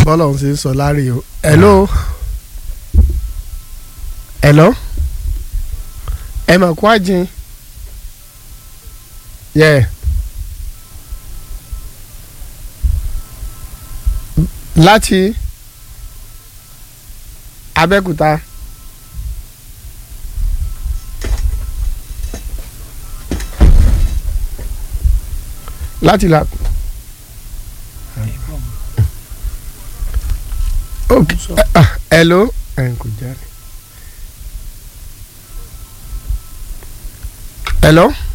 bọ́lọ̀ ń ṣe sọ láre o hello hello ẹ mà kó àjìn yẹ láti Abẹ́òkúta. láti la. ok ah, hello ẹ̀ kò jáde. hello.